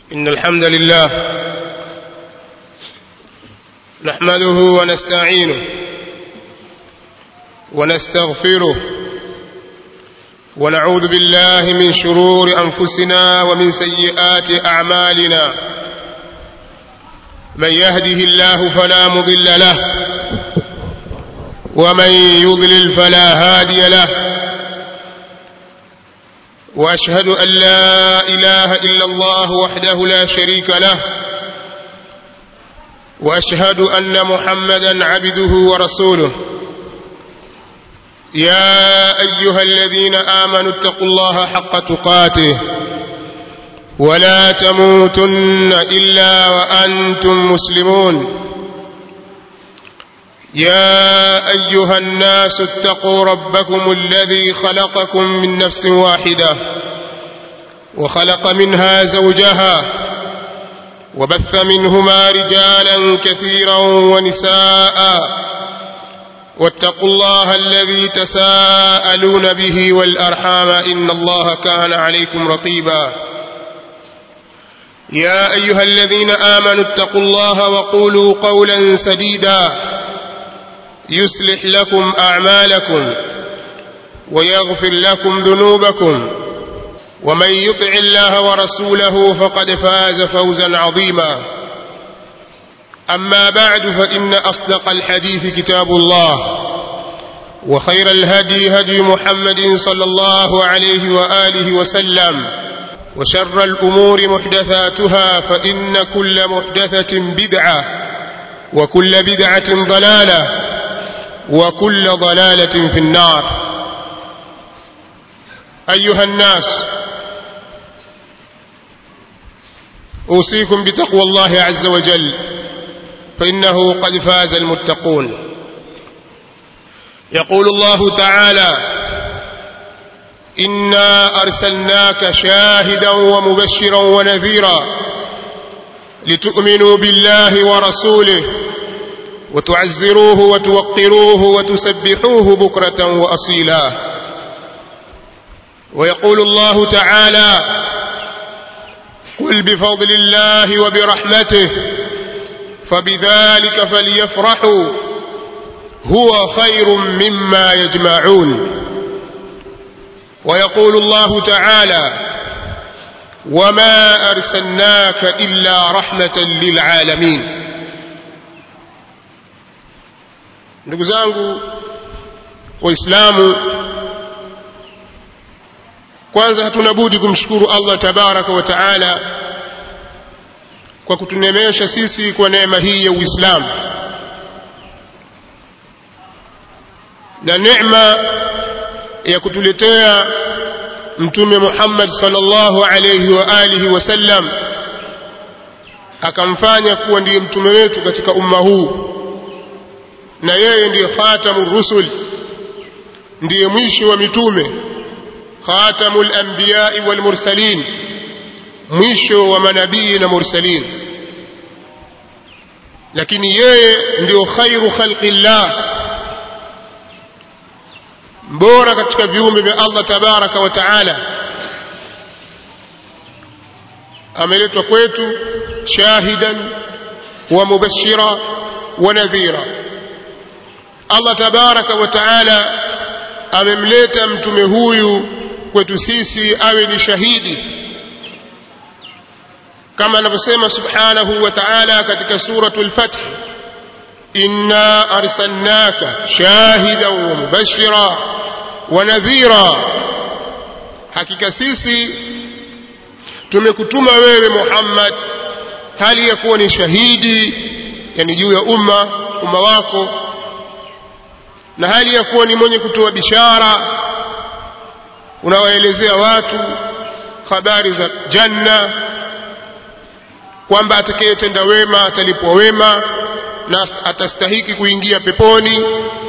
إن الحمد لله نحمده ونستعينه ونستغفره ونعوذ بالله من شرور أنفسنا ومن سيئات أعمالنا من يهده الله فلا مضل له ومن يضلل فلا هادي له واشهد ان لا اله الا الله وحده لا شريك له واشهد ان محمدا عبده ورسوله يا ايها الذين امنوا اتقوا الله حق تقاته ولا تموتن الا وانتم مسلمون يا ايها الناس اتقوا ربكم الذي خلقكم من نفس واحده وخلق منها زوجها وبث منهما رجالا كثيرا ونساء واتقوا الله الذي تساءلون به والارحام ان الله كان عليكم رقيبا يا ايها الذين امنوا اتقوا الله وقولوا قولا سديدا يصلح لكم أعمالكم ويغفر لكم ذنوبكم ومن يطع الله ورسوله فقد فاز فوزا عظيما أما بعد فإن أصدق الحديث كتاب الله وخير الهدي هدي محمد صلى الله عليه وآله وسلم وشر الأمور محدثاتها فإن كل محدثة بدعة وكل بدعة ضلالة وكل ضلالة في النار أيها الناس أوصيكم بتقوى الله عز وجل فإنه قد فاز المتقون يقول الله تعالى إنا أرسلناك شاهدا ومبشرا ونذيرا لتؤمنوا بالله ورسوله وتعزروه وتوقروه وتسبحوه بكرة وأصيلا ويقول الله تعالى قل بفضل الله وبرحمته فبذلك فليفرحوا هو خير مما يجمعون ويقول الله تعالى وما أرسلناك إلا رحمة للعالمين ndugu zangu waislamu kwanza hatuna budi kumshukuru Allah tabaraka wa taala kwa kutunemesha sisi kwa neema hii ya Uislamu na neema ya kutuletea mtume Muhammad sallallahu alayhi wa alihi wasallam akamfanya kuwa ndiye mtume wetu katika umma huu na yeye ndiye khatamur rusul ndiye mwisho wa mitume khatamul anbiya'i wal mursalin mwisho wa manabii na mursalin lakini yeye ndio khairu khalqillah bora katika viumbe vya Allah tabaraka wa taala ameletwa kwetu shahidan wa mubashira wa nadhira Allah tabaraka wa taala amemleta mtume huyu kwetu sisi awe ni shahidi kama anavyosema subhanahu wa ta'ala katika suratul fath inna arsalnaka shahidan wa mubashira wa nadhira hakika sisi tumekutuma wewe Muhammad hali ya kuwa ni shahidi yani juu ya umma umma wako na hali ya kuwa ni mwenye kutoa bishara unawaelezea watu habari za janna kwamba atakayetenda wema atalipwa wema na atastahiki kuingia peponi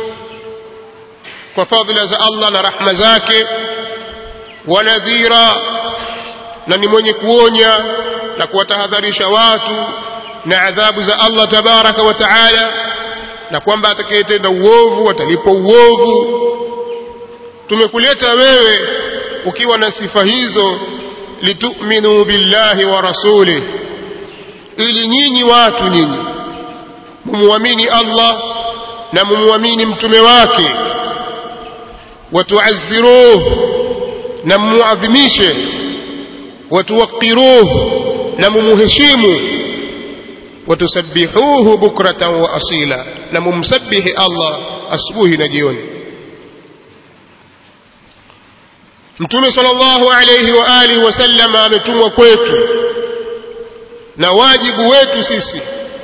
kwa fadhila za Allah na rahma zake wanadhira na ni mwenye kuonya na kuwatahadharisha watu na adhabu za Allah tabaraka wa taala na kwamba atakayetenda uovu atalipwa uovu tumekuleta wewe ukiwa na sifa hizo litu'minu billahi wa rasulih ili nyinyi watu nyinyi mumwamini Allah na mumwamini mtume wake watuazziruh na mumuadhimishe watuwaqiruh na mumuheshimu watusabbihuhu bukratan wa asila na mumsabihi Allah asubuhi na jioni Mtume sallallahu alayhi wa alihi wasallam ametumwa kwetu na wajibu wetu sisi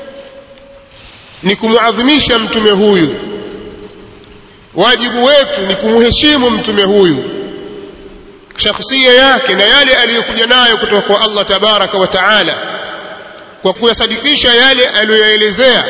ni kumuadhimisha mtume huyu wajibu wetu ni kumheshimu mtume huyu shakhsia yake na yale aliyokuja nayo kutoka kwa Allah tabaraka wa taala kwa kuyasadikisha yale aliyoyaelezea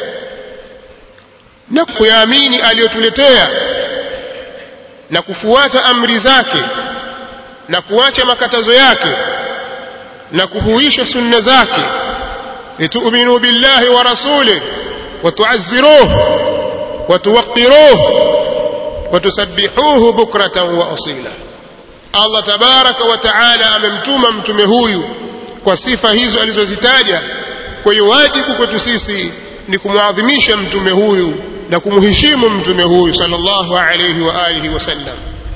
na kuyaamini aliyotuletea na kufuata amri zake na kuacha makatazo yake na kuhuisha sunna zake litu'minu billahi wa rasulih wa tu'azziruhu wa tuwaqqiruhu wa tusabbihuhu bukratan wa asila Allah tabaraka wa taala amemtuma mtume huyu kwa sifa hizo alizozitaja kwa hiyo wajibu kwetu sisi ni kumwadhimisha mtume huyu na kumheshimu mtume huyu sallallahu alayhi wa alihi wasallam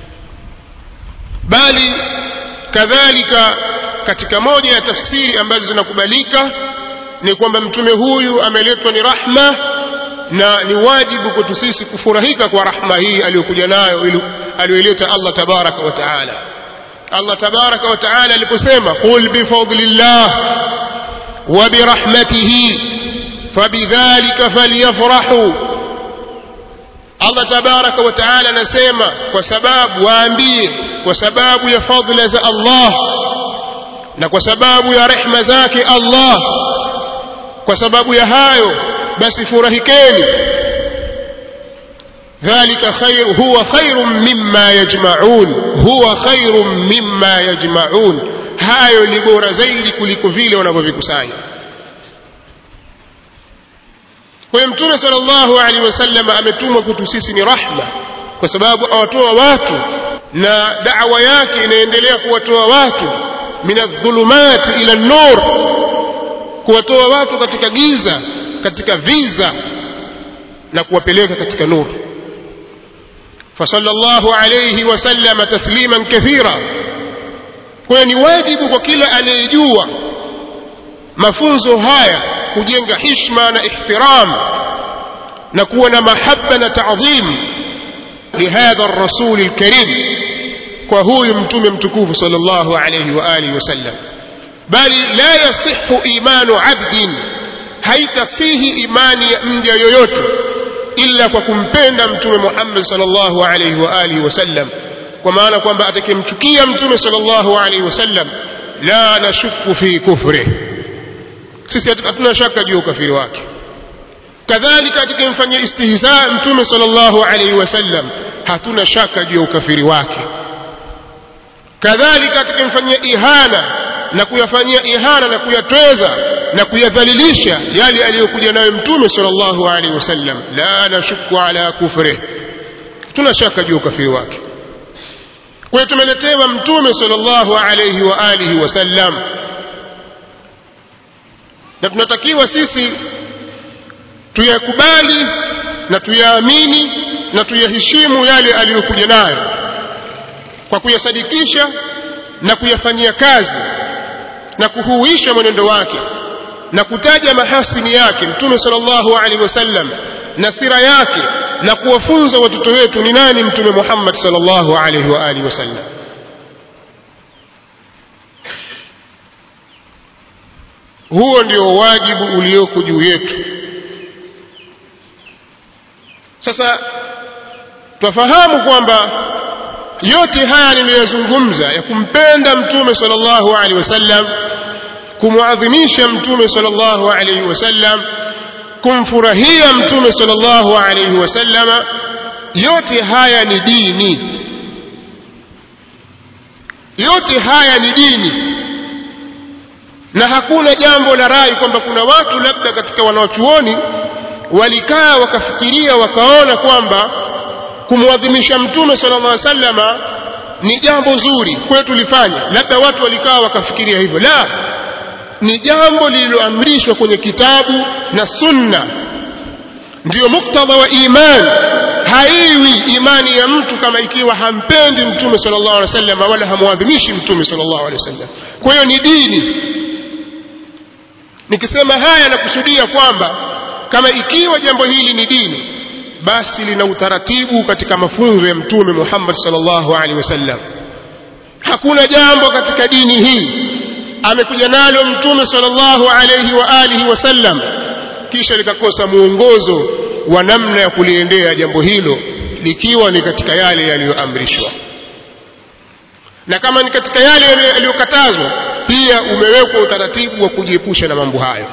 bali kadhalika katika moja ya tafsiri ambazo zinakubalika ni kwamba mtume huyu ameletwa ni rahma na ni wajibu kwetu sisi kufurahika kwa rahma hii aliyokuja nayo aliyoileta Allah tabaraka wa taala Allah tabaraka wa taala aliposema qul bifadlillah wa birahmatihi fabidhalika falyafrahu Allah tabaraka wa taala anasema kwa sababu waambie kwa sababu ya fadhila za Allah na kwa sababu ya rehma zake Allah kwa sababu ya hayo basi furahikeni ذلك خير هو خير مما يجمعون هو خير مما يجمعون hayo ni bora zaidi kuliko vile wanavyovikusanya kwa hiyo mtume sallallahu alaihi wasallam ametumwa kwetu sisi ni rahma kwa sababu awatoa watu na da'wa yake inaendelea kuwatoa watu min adh-dhulumat ila an-nur kuwatoa watu katika giza katika viza na kuwapeleka katika nuru فصلى الله عليه وسلم تسليما كثيرا kwa ni wajibu kwa kila anayejua mafunzo haya kujenga hishma na ihtiram na kuwa na mahaba na taadhim lihadha ar-rasul al-karim kwa huyu mtume mtukufu sallallahu alayhi wa alihi wasallam bali la yasihu imanu abdin haitasihi imani ya mja yoyote illa kwa kumpenda mtume Muhammad sallallahu alayhi wa alihi wasallam kwa maana kwamba atakimchukia mtume sallallahu alayhi wasallam la nashuku fi kufri sisi hatuna shaka juu ya ukafiri wake kadhalika atakimfanyia istihza mtume sallallahu alayhi wasallam hatuna shaka juu ya ukafiri wake kadhalika atakimfanyia ihana na kuyafanyia ihana na kuyatweza na kuyadhalilisha yale aliyokuja nayo mtume sallallahu alaihi wasallam la nashuku ala kufri tuna shaka juu ukafiri wake kwa hiyo tumeletewa mtume sallallahu alaihi wa alihi wasallam na tunatakiwa sisi tuyakubali na tuyaamini na tuyaheshimu yale aliyokuja nayo kwa kuyasadikisha na kuyafanyia kazi na kuhuisha mwenendo wake na kutaja mahasini yake mtume sallallahu alaihi wasallam na sira yake na kuwafunza watoto wetu ni nani mtume Muhammad sallallahu alaihi wa alihi wasallam huo ndio wajibu ulioko juu yetu sasa twafahamu kwamba yote haya niliyozungumza ya kumpenda mtume sallallahu alaihi wasallam kumuadhimisha mtume sallallahu alaihi wasallam kumfurahia mtume sallallahu alaihi wasallama yote haya ni dini yote haya ni dini na hakuna jambo la rai kwamba kuna watu labda katika wanaochuoni walikaa wakafikiria wakaona kwamba kumwadhimisha mtume sallallahu alaihi wasallama ni jambo zuri kwetu lifanya labda watu walikaa wakafikiria hivyo la ni jambo lililoamrishwa kwenye kitabu na sunna ndiyo muktadha wa imani haiwi imani ya mtu kama ikiwa hampendi mtume sallallahu alaihi wasallam wala hamwadhimishi mtume sallallahu alaihi wasallam kwa hiyo ni dini nikisema haya nakusudia kwamba kama ikiwa jambo hili ni dini basi lina utaratibu katika mafunzo ya mtume Muhammad sallallahu alaihi wasallam hakuna jambo katika dini hii amekuja nalo mtume sallallahu alaihi wa alihi wasallam kisha likakosa muongozo wa namna ya kuliendea jambo hilo likiwa ni katika yale yaliyoamrishwa na kama ni katika yale yaliyokatazwa pia umewekwa utaratibu wa kujiepusha na mambo hayo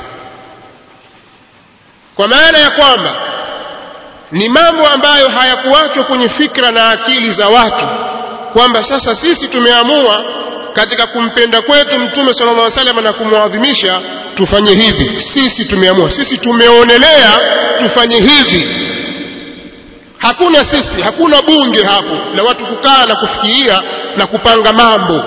kwa maana ya kwamba ni mambo ambayo hayakuachwa kwenye fikra na akili za watu kwamba sasa sisi tumeamua katika kumpenda kwetu mtume sallallahu alaihi wasallam na kumwadhimisha tufanye hivi sisi tumeamua sisi tumeonelea tufanye hivi hakuna sisi hakuna bunge hapo la watu kukaa na kufikiria na kupanga mambo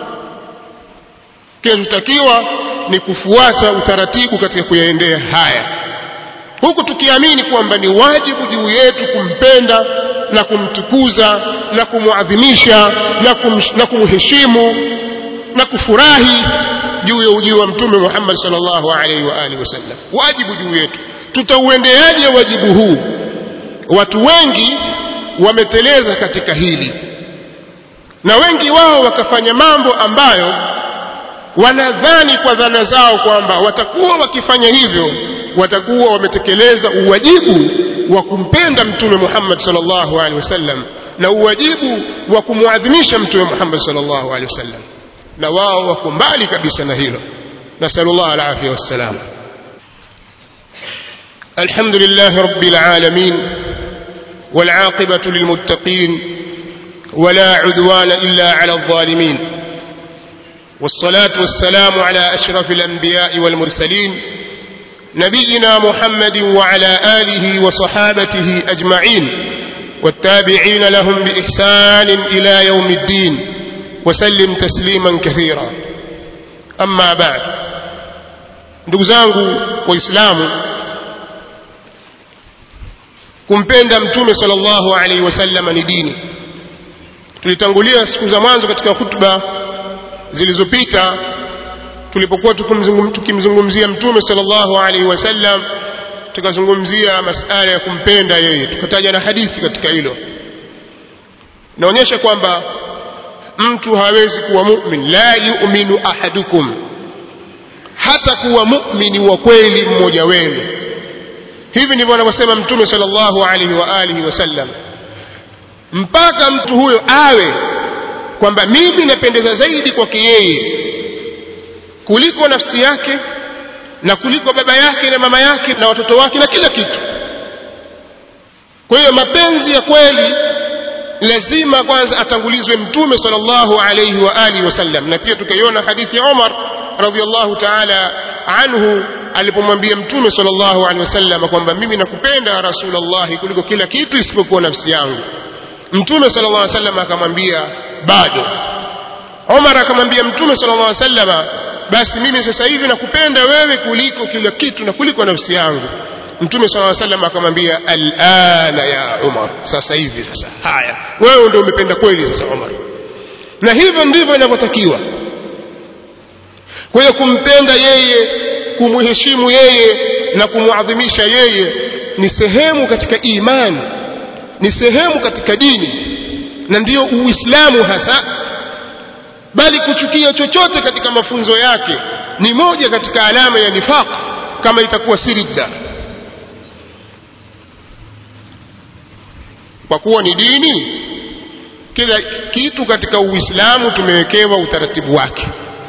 kinachotakiwa ni kufuata utaratibu katika kuyaendea haya huku tukiamini kwamba ni wajibu juu yetu kumpenda na kumtukuza na kumwadhimisha na, kum, na kumheshimu na kufurahi juu ya ujio wa mtume Muhammad sallallahu alaihi wa alihi wasallam wajibu juu yetu tutauendeaje wajibu huu watu wengi wameteleza katika hili na wengi wao wakafanya mambo ambayo wanadhani kwa dhana zao kwamba watakuwa wakifanya hivyo watakuwa wametekeleza uwajibu wa kumpenda mtume Muhammad sallallahu alaihi wasallam na uwajibu wa kumwadhimisha mtume Muhammad sallallahu alaihi wasallam na wao wako mbali kabisa na hilo nasallallahu alafia wassalam الحمد لله رب العالمين والعاقبة للمتقين ولا عدوان إلا على الظالمين والصلاة والسلام على أشرف الأنبياء والمرسلين نبينا محمد وعلى آله وصحابته أجمعين والتابعين لهم بإحسان إلى يوم الدين وسلم تسليما كثيرا أما بعد نdugu waislamu kumpenda mtume sallallahu alaihi wasallam ni dini tulitangulia siku za mwanzo katika hutuba zilizopita tulipokuwa tukimzungumzia mtume sallallahu alaihi wasallam tukazungumzia masala ya kumpenda yeye tukataja na hadithi katika hilo naonyesha kwamba mtu hawezi kuwa mu'min la yu'minu ahadukum hata kuwa mu'mini wa kweli mmoja wenu hivi ndivyo anavyosema mtume sallallahu alaihi wa alihi wasallam mpaka mtu huyo awe kwamba mimi napendeza zaidi kwake yeye kuliko nafsi yake na kuliko baba yake na mama yake na watoto wake na kila kitu kwa hiyo mapenzi ya kweli lazima kwanza atangulizwe mtume sallallahu alayhi wa alihi wasallam na pia tukaiona hadithi ya Umar radhiallahu ta'ala anhu alipomwambia mtume sallallahu alaihi wasallam kwamba mimi nakupenda rasulullah kuliko kila kitu isipokuwa nafsi yangu mtume sallallahu alaihi wasallam akamwambia bado Umar akamwambia mtume sallallahu alaihi wasallam basi mimi sasa hivi nakupenda wewe kuliko kila kitu na kuliko nafsi yangu mtume sallallahu alaihi wasallam akamwambia alana ya Umar sasa hivi sasa haya wewe ndio umependa kweli sasa Umar na hivyo ndivyo inavyotakiwa kwa hiyo kumpenda yeye kumheshimu yeye na kumwadhimisha yeye ni sehemu katika imani ni sehemu katika dini na ndiyo uislamu hasa bali kuchukia chochote katika mafunzo yake ni moja katika alama ya nifaq kama itakuwa si ridda kwa kuwa ni dini kila kitu katika uislamu tumewekewa utaratibu wake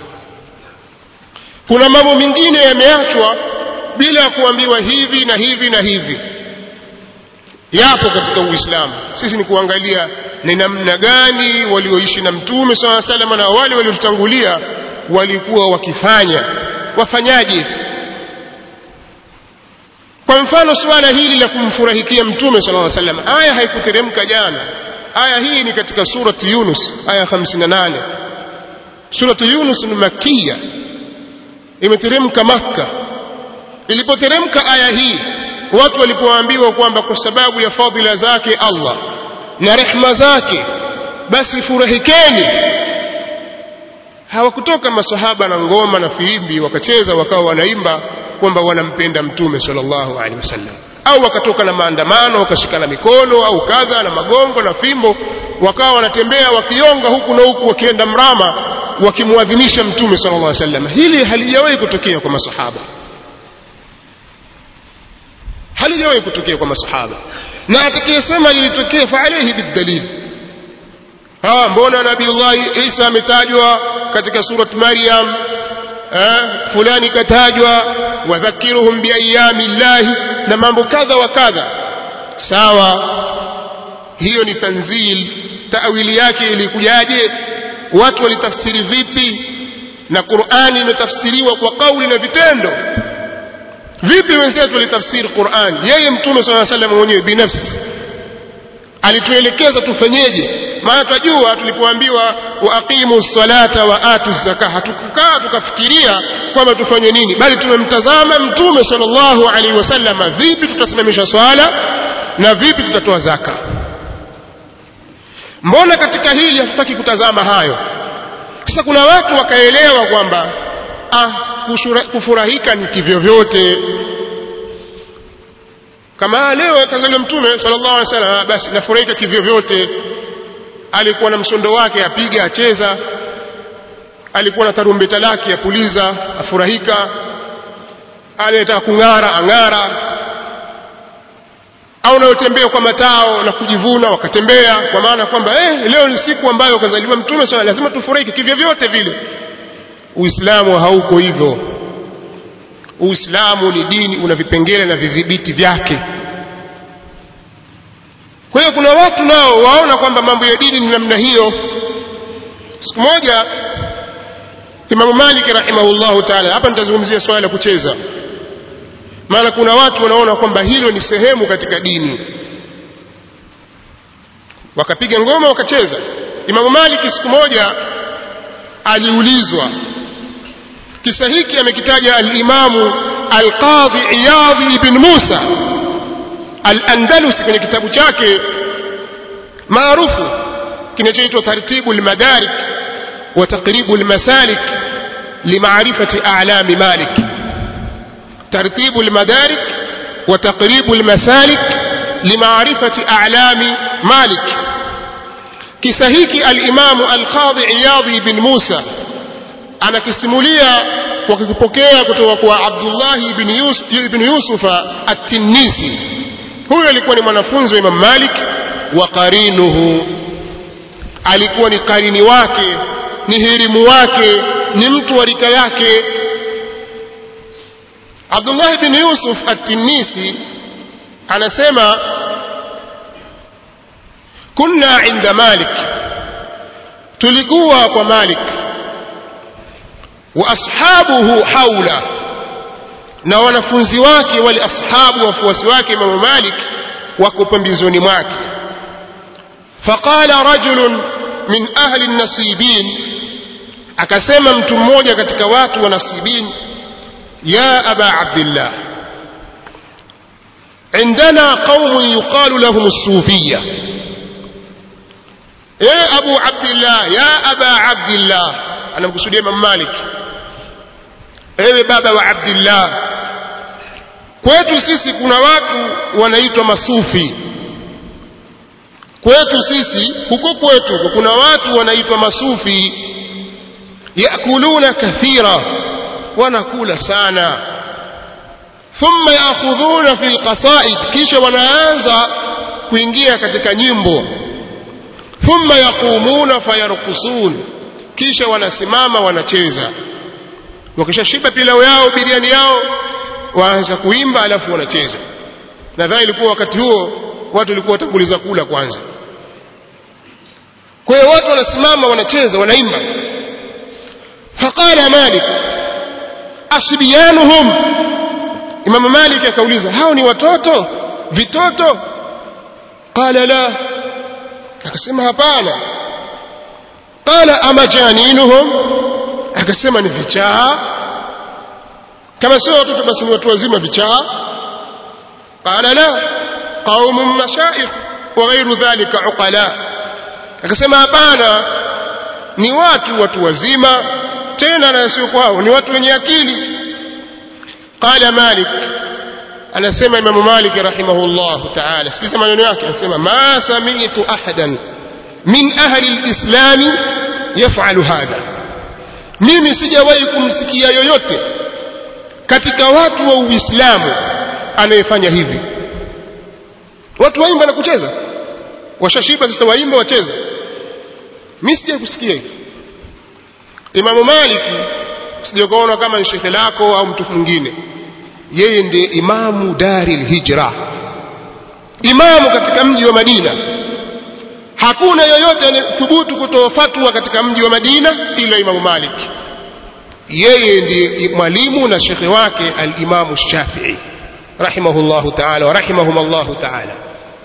kuna mambo mengine yameachwa bila ya kuambiwa hivi na hivi na hivi yapo katika uislamu sisi ni kuangalia ni namna gani walioishi na mtume saa salama na wale waliotutangulia walikuwa wakifanya wafanyaje kwa mfano suala hili la kumfurahikia mtume sallallahu alaihi wasallam aya haikuteremka jana aya hii ni katika surati Yunus aya 58 surati Yunus ni makia imeteremka Makka ilipoteremka aya hii watu walipoambiwa kwamba kwa sababu ya fadhila zake Allah na rehma zake basi furahikeni hawakutoka masahaba na ngoma na filimbi wakacheza wakawa wanaimba kwamba wanampenda mtume sallallahu alaihi wasallam au wakatoka na maandamano wakashikana mikono au kadha na magongo na fimbo wakawa wanatembea wakionga huku na huku wakienda mrama wakimwadhimisha mtume sallallahu alaihi wasallam hili halijawahi kutokea kwa masahaba halijawahi kutokea kwa masahaba na atakayesema lilitokea fa alayhi bidalil ha mbona nabiiullah Isa ametajwa katika surat Maryam eh fulani katajwa wadhakiruhum biayami llahi na mambo kadha wa kadha sawa hiyo ni tanzil tawili yake ilikujaje watu walitafsiri vipi na Qur'ani imetafsiriwa kwa kauli na vitendo vipi wenzetu walitafsiri Qur'an yeye mtume صلى الله عليه وسلم mwenyewe binafsi alituelekeza tufanyeje maana tunajua tulipoambiwa waaqimu salata wa atu zaka hatukukaa tukafikiria kwamba tufanye nini bali tumemtazama mtume sallallahu alaihi wasallam vipi tutasimamisha swala na vipi tutatoa zaka mbona katika hili hatutaki kutazama hayo sasa kuna watu wakaelewa kwamba ah kufurahika ni kivyovyote kama leo kazaliwa mtume sallallahu alaihi wasallam basi nafurahika kivyovyote alikuwa na msondo wake apiga acheza alikuwa na tarumbeta lake apuliza afurahika anayetaka kung'ara ang'ara au unayotembea kwa matao na kujivuna wakatembea kwa maana kwamba eh, leo ni siku ambayo kazaliwa mtume swalla lazima tufurahike kivyovyote vile uislamu hauko hivyo uislamu ni dini una vipengele na vidhibiti vyake kwa hiyo kuna watu nao waona kwamba mambo ya dini ni namna hiyo siku moja Imam Malik rahimahullahu ta'ala hapa nitazungumzia swala la kucheza maana kuna watu wanaona kwamba hilo ni sehemu katika dini wakapiga ngoma wakacheza Imam Malik siku moja aliulizwa kisa hiki amekitaja al-Imamu al-Qadhi Iyadh ibn Musa al-Andalusi kwenye kitabu chake maarufu kinachoitwa Tartibu al-Madarik wa Taqribu al-Masalik limaarifati a'lami Malik ترتيب المدارك وتقريب المسالك لمعرفة أعلام مالك كسهيك الإمام القاضي عياضي بن موسى أنا كسموليا وكيبokea kutoka kwa Abdullah ibn Yusuf ibn Yusuf at-Tinnisi huyo alikuwa ni mwanafunzi wa Imam Malik wa qarinuhu alikuwa ni qarini wake ni hirimu wake ni mtu wa rika yake Abdullah ibn Yusuf at-Tinnisi anasema kunna inda Malik tulikuwa kwa Malik wa ashabuhu haula na wanafunzi wake wale ashabu wafuasi wake Imam Malik wako pembezoni mwake faqala rajulun min ahli an-nasibin akasema mtu mmoja katika watu wa nasibin يا أبا عبد الله عندنا قوم يقال لهم الصوفية يا أبو عبد الله يا أبا عبد الله أنا مقصود إمام مالك ewe baba wa abdillah kwetu sisi kuna watu wanaitwa masufi kwetu sisi huko kwetu kuna watu wanaitwa masufi yakuluna kathira wanakula sana thumma yaakhudhuna fi alqasaid kisha wanaanza kuingia katika nyimbo thumma yaqumuna fayarqusun kisha wanasimama wanacheza wakishashiba pilau yao biriani yao waanza kuimba alafu wanacheza nadhani ilikuwa wakati huo watu walikuwa watanguliza kula kwanza kwa hiyo watu wanasimama wanacheza wanaimba faqala malik asbiyanuhum Imam Malik akauliza hao ni watoto vitoto qala la akasema hapana qala ama janinuhum akasema ni vichaa kama sio watoto basi ni watu wazima vichaa qala la qaumun mashaikh wa ghairu dhalika uqala akasema hapana ni watu watu wazima tena na sio kwao ni watu wenye akili qala malik anasema imamu malik rahimahullah ta'ala sikiza maneno yake anasema ma sami'tu ahadan min ahli alislam yaf'alu hadha mimi sijawahi kumsikia yoyote katika watu wa uislamu anayefanya hivi watu waimba na kucheza washashiba sasa waimba wacheza mimi sija kusikia hivi Imamu Maliki sijakuona kama ni shekhe lako au mtu mwingine yeye ndiye imamu daril hijra imamu katika mji wa Madina hakuna yoyote anayethubutu kutoa fatwa katika mji wa Madina ila Imamu Malik yeye ndiye mwalimu na shekhe wake al-Imamu Shafi'i rahimahullahu ta'ala wa rahimahumullahu ta'ala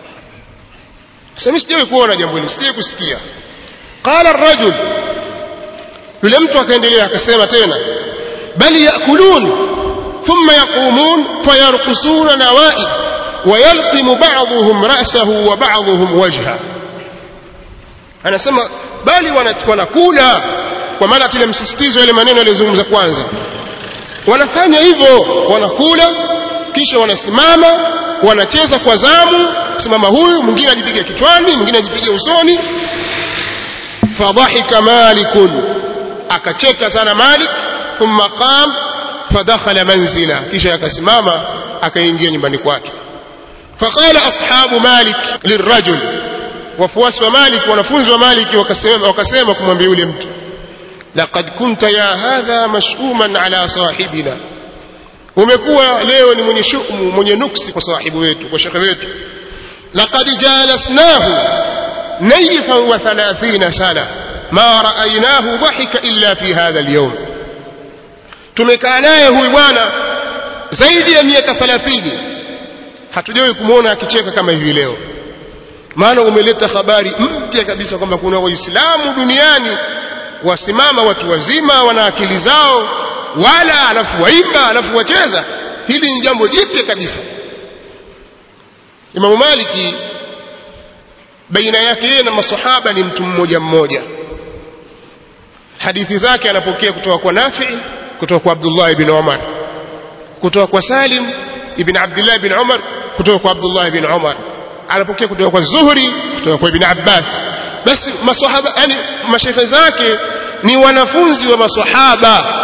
sasa sijawahi kuona jambo hili sijawahi kusikia qala ar-rajul yule mtu akaendelea akasema tena bali yakulun thumma yaqumun fayarqusuna nawa'i ويلطم بعضهم رأسه وبعضهم وجهه anasema bali wanakula kwa maana tile msisitizo yale maneno yaliyozungumza kwanza wanafanya hivyo wanakula kisha wanasimama wanacheza kwa zamu simama huyu mwingine ajipiga kichwani mwingine ajipiga usoni fadhahika malikun akacheka sana malik thumma qam fadakhala manzila kisha akasimama akaingia nyumbani kwake faqala ashabu malik lirajul wafuasi wa malik wanafunzi wa malik wakasema wakasema kumwambia yule mtu laqad kunta ya hadha mashuman ala sahibina umekuwa leo ni mwenye shumu mwenye nuksi kwa sahibu wetu kwa shekhe wetu laqad jalasnahu nayfan wa 30 sana ma ra'aynahu dhahika illa fi hadha al-yawm tumekaa naye huyu bwana zaidi ya miaka 30 hatujawahi kumwona akicheka kama hivi leo maana umeleta habari mpya kabisa kwamba kuna waislamu duniani wasimama watu wazima wana akili zao wala alafu waimba alafu wacheza hili ni jambo jipya kabisa Imamu Maliki baina yake yeye na masahaba ni mtu mmoja mmoja hadithi zake anapokea kutoka kwa Nafi kutoka kwa Abdullah ibn Umar kutoka kwa Salim ibn Abdullah ibn Umar kutoka kwa Abdullah ibn Umar anapokea kutoka kwa Zuhri kutoka kwa Ibn Abbas basi maswahaba yani mashekhe zake ni wanafunzi wa maswahaba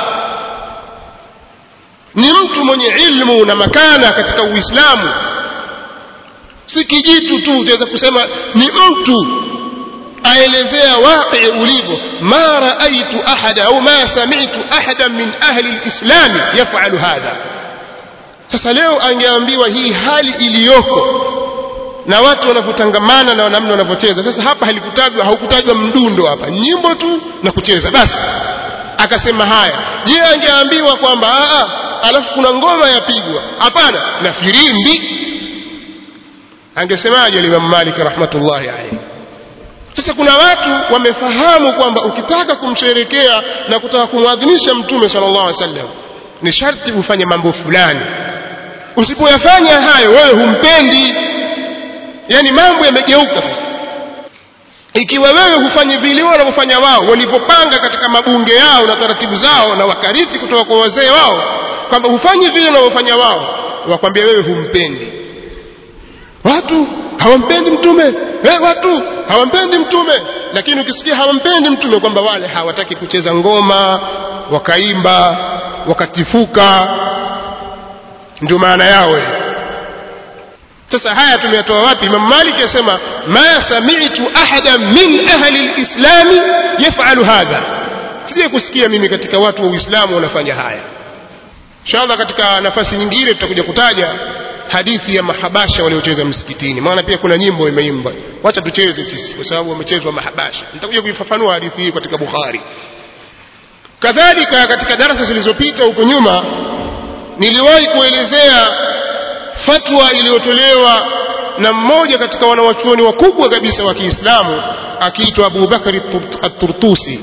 ni mtu mwenye ilmu na makana katika Uislamu si kijitu tu utaweza kusema ni mtu aelezea waqi ulivyo ma raaitu ahada au ma sami'tu ahadan min ahli alislam yaf'alu hadha sasa leo angeambiwa hii hali iliyoko na watu wanavyotangamana na namna wanavyocheza sasa hapa halikutajwa haukutajwa mdundo hapa nyimbo tu na kucheza basi akasema haya je angeambiwa kwamba a alafu kuna ngoma yapigwa hapana na firimbi angesemaje Imam Malik rahmatullahi alayhi sasa kuna watu wamefahamu kwamba ukitaka kumsherekea na kutaka kumwadhimisha mtume sallallahu alaihi wasallam ni sharti ufanye mambo fulani usipoyafanya hayo wewe humpendi yani mambo yamegeuka sasa ikiwa wewe hufanyi vile wanavyofanya wao walivyopanga katika mabunge yao na taratibu zao na wakarithi kutoka kwa wazee wao kwamba hufanyi vile wanavyofanya wao wakwambia wewe humpendi watu hawampendi mtume eh, watu hawampendi mtume lakini ukisikia hawampendi mtume kwamba wale hawataki kucheza ngoma wakaimba wakatifuka ndio maana yao sasa haya tumeyatoa wapi Imam Malik yasema ma sami'tu ahadan min ahli al-islam yaf'alu hadha sije kusikia mimi katika watu wa Uislamu wanafanya haya inshallah katika nafasi nyingine tutakuja kutaja hadithi ya mahabasha waliocheza msikitini maana pia kuna nyimbo imeimbwa wacha tucheze sisi kwa sababu wamechezwa mahabasha nitakuja kuifafanua hadithi hii katika Bukhari kadhalika katika darasa zilizopita huko nyuma niliwahi kuelezea fatwa iliyotolewa na mmoja katika wanawachuoni wakubwa kabisa wa Kiislamu akiitwa Abu Bakari at-Turtusi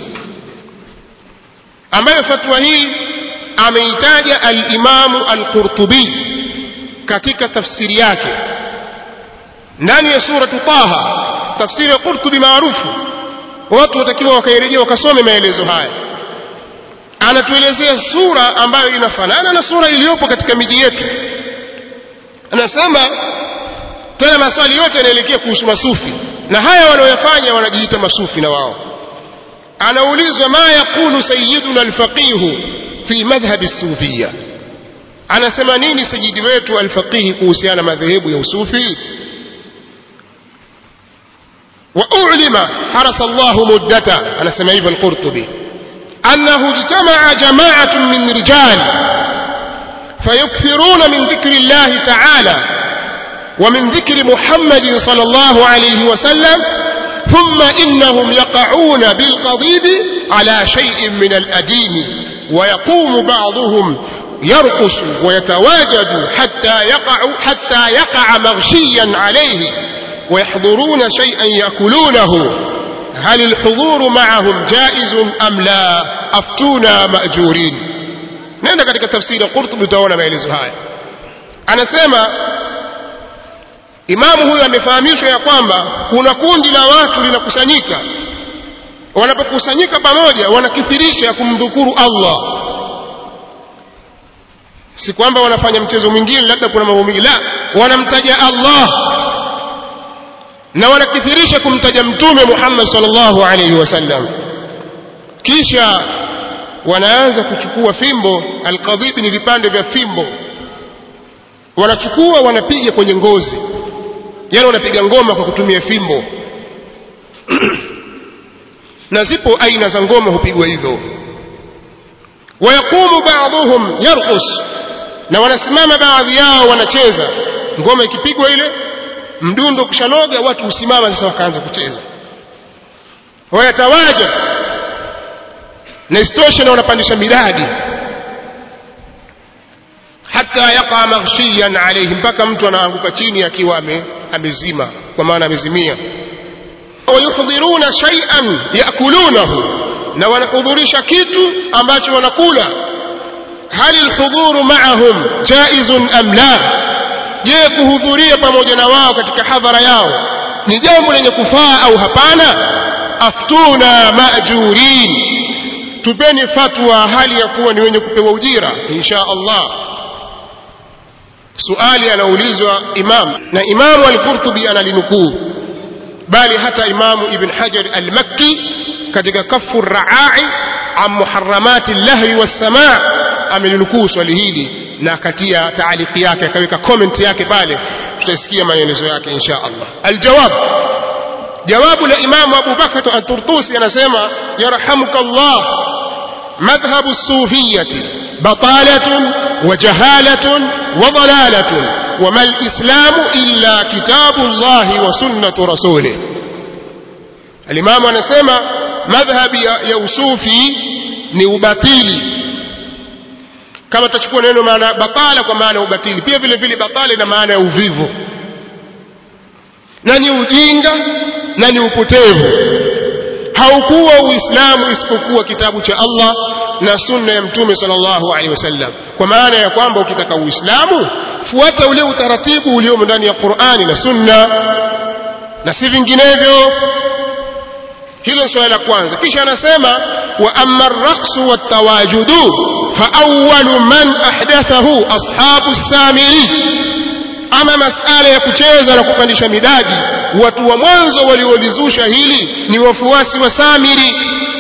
ambayo fatwa hii ameitaja al-Imamu al-Qurtubi katika tafsiri yake ndani ya suratu Taha tafsiri ya Qurtubi maarufu watu watakiwa wakairejea wakasome maelezo haya anatuelezea sura ambayo inafanana na sura iliyopo katika miji yetu anasema tena maswali yote yanaelekea kuhusu masufi na haya wanaoyafanya wanajiita masufi na wao anaulizwa ma yaqulu sayyiduna alfaqihu fi madhhabi sufia anasema nini sajidi wetu alfaqihi kuhusiana madhehebu ya usufi وأعلم حرس الله مدته أنا سمعيب القرطبي أنه اجتمع جماعة من رجال فيكثرون من ذكر الله تعالى ومن ذكر محمد صلى الله عليه وسلم ثم إنهم يقعون بالقضيب على شيء من الأدين ويقوم بعضهم يرقص ويتواجد حتى يقع حتى يقع مغشيا عليه ويحضرون شيئا يأكلونه هل الحضور معهم جائز أم لا أفتونا مأجورين nenda katika tafsiri ya Qurtubi utaona maelezo haya anasema imamu huyu amefahamishwa ya kwamba kuna kundi la watu linakusanyika wanapokusanyika pamoja wanakithirisha kumdhukuru Allah si kwamba wanafanya mchezo mwingine labda kuna mambo mengi la wanamtaja Allah na wanakithirisha kumtaja mtume Muhammad sallallahu alaihi wasallam kisha wanaanza kuchukua fimbo alqadhib ni vipande vya fimbo wanachukua wanapiga kwenye ngozi yani wanapiga ngoma kwa kutumia fimbo na zipo aina za ngoma hupigwa hivyo wayaqumu ba'dhum yarqus na wanasimama baadhi yao wanacheza ngoma ikipigwa ile mdundo kushanoga watu husimama sasa wakaanza kucheza wayatawaja na istoshe na wanapandisha miradi hata yaqa maghshiyan alayhi mpaka mtu anaanguka chini akiwa ame, amezima kwa maana amezimia wayuhdhiruna shay'an yakulunahu na wanahudhurisha kitu ambacho wanakula hal alhudhuru ma'ahum jaizun am la je kuhudhuria pamoja na wao katika hadhara yao ni jambo lenye kufaa au hapana aftuna maajurin tupeni fatwa hali ya kuwa ni wenye kupewa ujira insha Allah suali anaulizwa imam na imamu al-Qurtubi analinukuu bali hata imamu ibn Hajar al-Makki katika kafu raai an muharramati lahwi was-samaa amelinukuu swali hili na akatia taaliki yake akaweka comment yake pale tutasikia maelezo yake insha Allah aljawab jawabu la imamu Abu Bakr at-Turtusi anasema yarhamuka Allah madhhabu as-sufiyyah batalatun wa jahalatun wa dalalatun وما الإسلام إلا كتاب الله وسنة رسوله الإمام anasema madhhabi ya usufi ni ubatili kama tutachukua neno maana batala kwa maana ubatili pia vile vile batala ina maana ya uvivu na ni ujinga na ni upotevu haukuwa uislamu isipokuwa kitabu cha Allah na sunna ya mtume sallallahu alaihi wasallam kwa maana ya kwamba ukitaka uislamu fuata ule utaratibu uliomo ndani ya Qur'ani na sunna na si vinginevyo hilo swala la kwanza kisha anasema wa amma ar-raqsu wat-tawajudu fa awwalu man ahdathahu ashabu samiri ama masala ya kucheza na kupandisha midadi watu wa mwanzo waliolizusha hili ni wafuasi wa samiri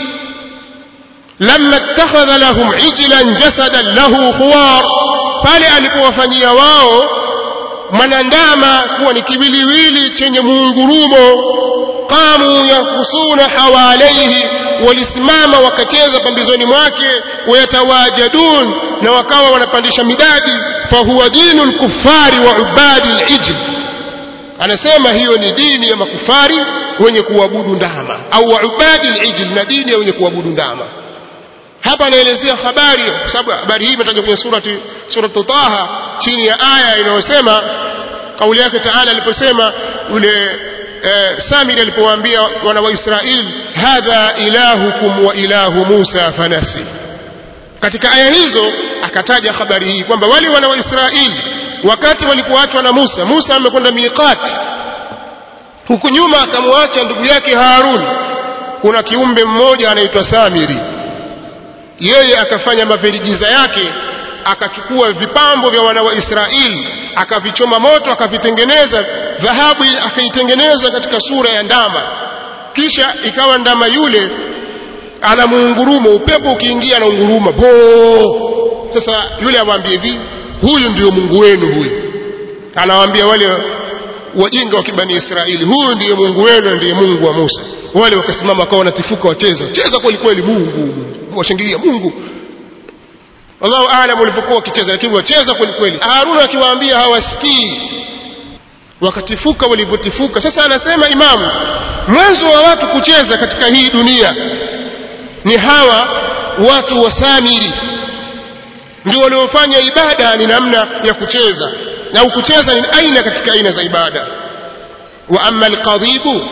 lamma ittakhadha lahum ijlan jasadan lahu khuwar pale alipowafanyia wao mwanandama kuwa ni kiwiliwili chenye muungurumo qamu yafusuna hawalaihi walisimama wakacheza pambizoni mwake wayatawajadun na wakawa wanapandisha midadi fahuwa dinu lkufari wa ubadi lijl anasema hiyo ni dini ya makufari wenye kuabudu ndama au wa ubadi lijl na dini ya wenye kuabudu ndama hapa anaelezea habari kwa sababu habari hii imetajwa kwenye surati suratu Taha chini ya aya inayosema kauli yake taala aliposema ule eh, samiri alipowaambia wana wa israil hadha ilahukum wa ilahu musa fanasi katika aya hizo akataja habari hii kwamba wale wana wa israili wakati walipoachwa na musa musa amekwenda miqati huku nyuma akamwacha ndugu yake harun kuna kiumbe mmoja anaitwa samiri yeye akafanya maverigiza yake akachukua vipambo vya wana wa Israeli akavichoma moto akavitengeneza dhahabu akaitengeneza katika sura ya ndama kisha ikawa ndama yule ana muungurumo upepo ukiingia na unguruma bo sasa yule awaambie hivi huyu ndio Mungu wenu huyu anawaambia wale wajinga wa kibani Israeli huyu ndiye Mungu wenu ndiye Mungu wa Musa wale wakasimama wakawa wanatifuka wacheza cheza kweli kweli Mungu Mungu washangilia Mungu Allahu aalam walipokuwa wakicheza lakini wacheza kweli kweli Haruna akiwaambia hawasikii wakatifuka walivyotifuka sasa anasema imamu mwanzo wa watu kucheza katika hii dunia ni hawa watu wa Samiri ndio waliofanya ibada ni namna ya kucheza na kucheza ni aina katika aina za ibada wa amma alqadhibu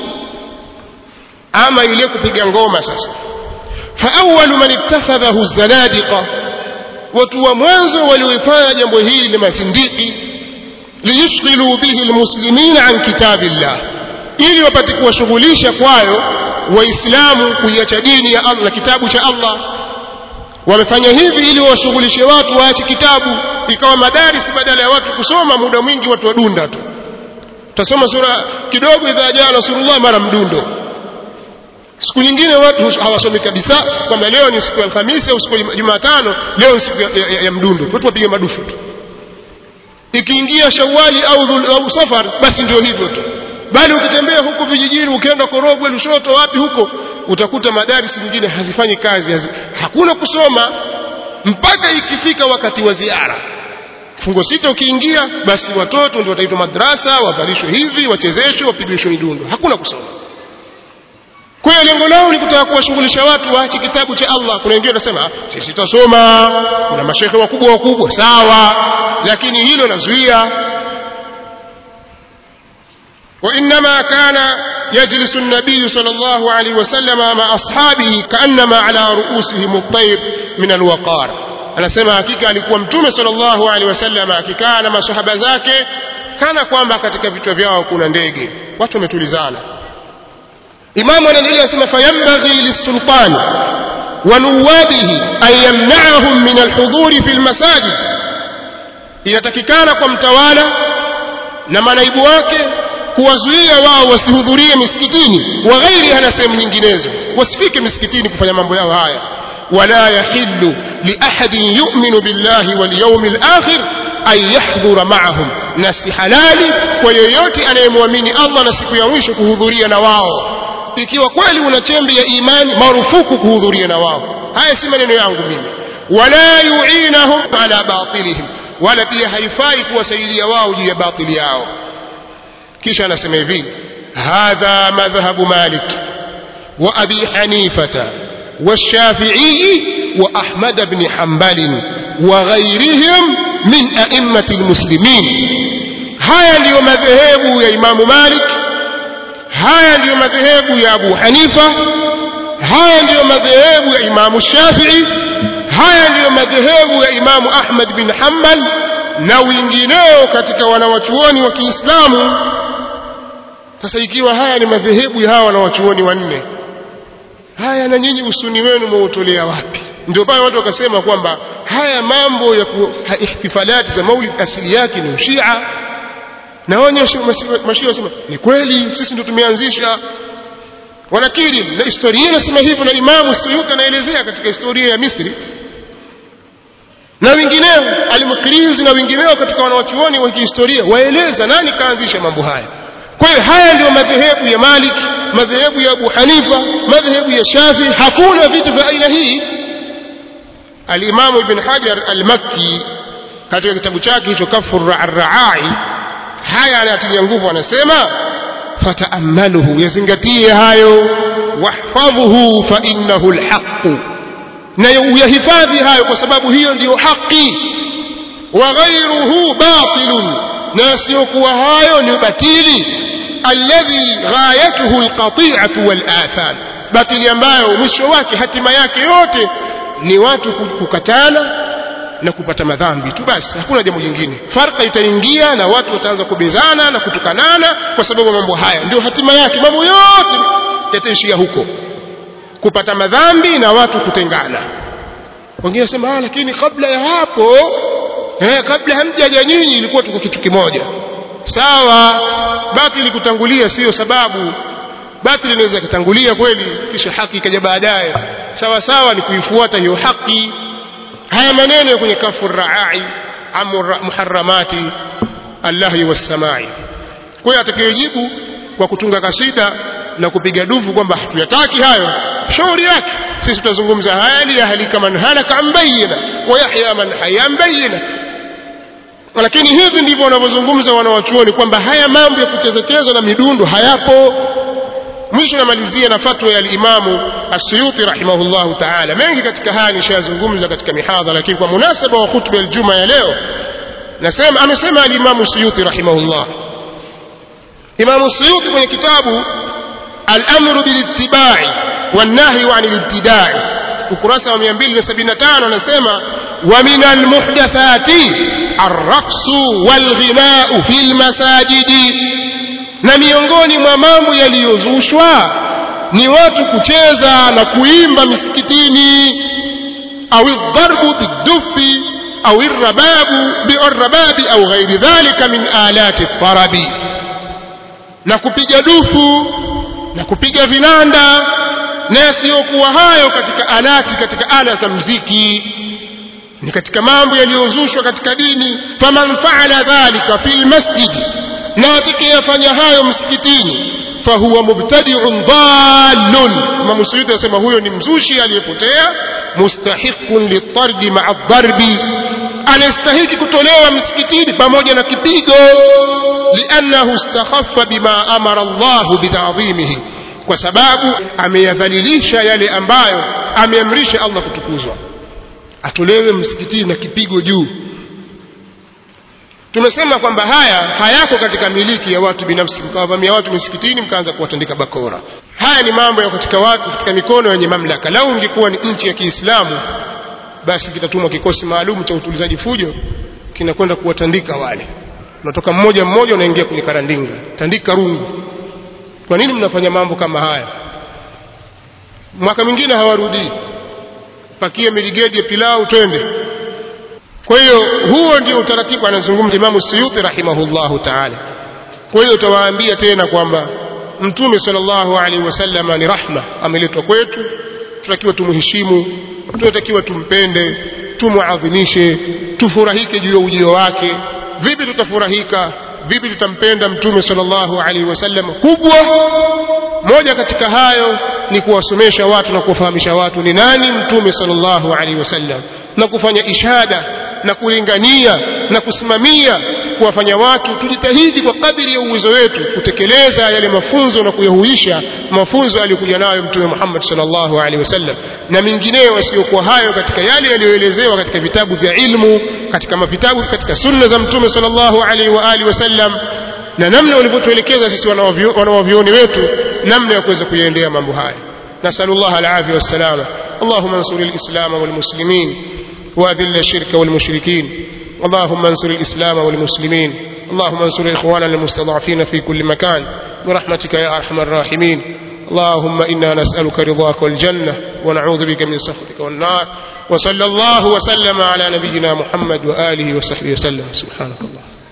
ama ile kupiga ngoma sasa fa awwalu man ittakhadhahu zanadiqa watu wa mwanzo walioifanya jambo hili ni masindiki liyushghilu bihi almuslimina an kitabillah ili wapate kuwashughulisha kwayo waislamu kuiacha dini ya Allah na kitabu cha Allah wamefanya hivi ili washughulishe watu waache kitabu ikawa madaris badala ya watu kusoma muda mwingi watu wadunda tu tasoma sura kidogo idha jaa rasulullah mara mdundo siku nyingine watu hawasomi kabisa kwamba leo ni siku ya Alhamisi au siku ya Jumatano leo ni siku ya, ya, ya, ya mdundo watu wapiga madufu tu ikiingia Shawali au, au Safar basi ndio hivyo tu bali ukitembea huko vijijini ukienda Korogwe Lushoto wapi huko utakuta madarisi nyingine hazifanyi kazi hazi, hakuna kusoma mpaka ikifika wakati wa ziara fungo sita ukiingia basi watoto ndio wataitwa madrasa wavalishwe hivi wachezeshwe wapigishwe midundo hakuna kusoma kwa hiyo lengo lao ni kutaka kuwashughulisha watu waache kitabu cha Allah kuna wengine wanasema sisi tutasoma kuna mashehe wakubwa wakubwa sawa lakini hilo nazuia وإنما كان يجلس النبي صلى الله عليه وسلم مع أصحابه كأنما على رؤوسهم الطير من الوقار anasema hakika alikuwa mtume sallallahu alaihi wasallam akikaa na masahaba zake kana kwamba katika vichwa vyao kuna ndege watu wametulizana imamu anaendelea asema fayambaghi lisultani wa nuwabihi an yamna'ahum min alhudhuri fi almasajid inatakikana kwa mtawala na manaibu wake kuwazuia wao wasihudhurie misikitini wa ghairiha na sehemu nyinginezo wasifike misikitini kufanya mambo yao haya wala yahillu liahadin yu'minu billahi wal yawmil akhir an yahdhura ma'ahum na si halali kwa yeyote anayemwamini Allah na siku ya mwisho kuhudhuria na wao ikiwa kweli una chembe ya imani marufuku kuhudhuria na wao haya si maneno yangu mimi wala yu'inahum ala batilihim wala pia haifai kuwasaidia wao juu ya batili yao kisha anasema hivi hadha madhhabu malik wa abi hanifata والشافعي وأحمد بن حنبل وغيرهم من أئمة المسلمين هيا ndio madhehebu ya Imam Malik haya ndiyo madhehebu ya Abu Hanifa haya ndiyo madhehebu ya Imam Shafi'i haya ndiyo madhehebu ya Imam Ahmad bin Hanbal na wengineo katika wanawachuoni wa Kiislamu sasa ikiwa haya ni madhehebu ya hawa wanawachuoni wanne haya na nyinyi usuni wenu mwautolea wapi ndio pale watu wakasema kwamba haya mambo ya ihtifalati za maulid asili yake ni ushia na wenye mashia wasema ni kweli sisi ndio tumeanzisha wanakiri na historia inasema hivyo na imamu suyuti anaelezea katika historia ya misri na wengineo almukrizi na wengineo katika wanawachuoni wa kihistoria waeleza nani kaanzisha mambo haya kwa hiyo haya ndio madhehebu ya malik madhehebu ya abu hanifa madhehebu ya shafi hakuna vitu vya aina hii alimamu ibn hajar almakki katika kitabu chake hicho kafu raai haya anayatilia nguvu anasema fataamaluhu yazingatie hayo wahfadhuhu fa innahu alhaqu na uyahifadhi hayo kwa sababu hiyo ndiyo haki wa ghairuhu batilun na yasiyokuwa hayo ni batili alladhi ghayatuhu alqati'atu walatham batili ambayo mwisho wake hatima yake yote ni watu kukatana na kupata madhambi tu basi hakuna jambo jingine farka itaingia na watu wataanza kubezana na kutukanana kwa sababu mambo haya ndio hatima yake mambo yote yataishia huko kupata madhambi na watu kutengana wengine wasema ah lakini kabla ya hapo eh kabla hamjaja nyinyi ilikuwa tuko kitu kimoja sawa batili kutangulia sio sababu batili inaweza kutangulia kweli kisha haki ikaja baadaye sawa sawa ni kuifuata hiyo haki haya maneno kwenye kafu raai amu muharramati allahi wassamai kwa hiyo atakayejibu kwa kutunga kasida na kupiga dufu kwamba hatuyataki hayo shauri yake sisi tutazungumza haya liyahlika man halaka an bayyina wa yahya man haya an bayyina lakini hivi ndivyo wanavyozungumza wanawachuoni kwamba haya mambo ya kucheza cheza na midundo hayapo mwisho namalizia na fatwa ya alimamu asuyuti rahimahullahu taala mengi katika haya nishayazungumza katika mihadha lakini kwa munasaba wa khutba ya ljuma ya leo nasema amesema alimamu suyuti rahimahullah imamu suyuti kwenye kitabu alamru bilittibai wannahyu ani libtidai ukurasa wa 275 anasema wa min almuhdathati arraqsu walghinau fi lmasajidi na miongoni mwa mambo yaliyozushwa ni watu kucheza na kuimba misikitini au dharbu bidufi au irrababu biarrababi au ghairi dhalika min alati tarabi na kupiga dufu na kupiga vinanda na yasiyokuwa hayo katika alati katika ala za mziki ni katika mambo yaliyozushwa katika dini faman faala dhalika fi lmasjidi na atakayefanya hayo msikitini fahuwa mubtadi'un dhallun Imam Suyuti anasema huyo ni mzushi aliyepotea mustahiqun litardi ma'a dharbi anastahiki kutolewa msikitini pamoja na kipigo liannahu istakhaffa bima amara Allahu bita'dhimihi kwa sababu ameyadhalilisha yale ambayo ameamrisha Allah kutukuzwa atolewe msikitini na kipigo juu tumesema kwamba haya hayako katika miliki ya watu binafsi mkawavamia watu misikitini mkaanza kuwatandika bakora haya ni mambo ya katika watu katika mikono yenye mamlaka lau ingekuwa ni nchi ya Kiislamu basi kitatumwa kikosi maalum cha utulizaji fujo kinakwenda kuwatandika wale unatoka mmoja mmoja unaingia kwenye karandinga tandika rungu kwa nini mnafanya mambo kama haya mwaka mwingine hawarudii pakie miligedi ya pilau twende kwa hiyo huo ndio utaratibu anazungumza Imamu Suyuti rahimahullahu ta'ala kwa hiyo utawaambia tena kwamba mtume sallallahu alaihi wasallam ni rahma ameletwa kwetu tunatakiwa tumheshimu tunatakiwa tumpende tumuadhimishe tufurahike juu ya ujio wake vipi tutafurahika vipi tutampenda mtume sallallahu alaihi wasallam kubwa moja katika hayo ni kuwasomesha watu na kuwafahamisha watu ni nani mtume sallallahu alaihi wasallam na kufanya ishada na kulingania na kusimamia kuwafanya watu tujitahidi kwa kadiri ya uwezo wetu kutekeleza yale mafunzo na kuyahuisha mafunzo aliyokuja nayo mtume Muhammad sallallahu alaihi wasallam na mengineyo yasiyokuwa hayo katika yale yaliyoelezewa katika vitabu vya ilmu katika mavitabu katika sunna za mtume sallallahu alaihi wa alihi wasallam na namna walivyotuelekeza sisi wanawavyoni wetu namna ya kuweza kuyaendea mambo haya nasallallahu alafia wassalama اللهم انصر الإسلام والمسلمين وأذل الشرك والمشركين اللهم انصر الإسلام والمسلمين اللهم انصر إخواننا المستضعفين في كل مكان برحمتك يا أرحم الراحمين اللهم إنا نسألك رضاك والجنة ونعوذ بك من سخطك والنار وصلى الله وسلم على نبينا محمد وآله وصحبه وسلم سبحانك الله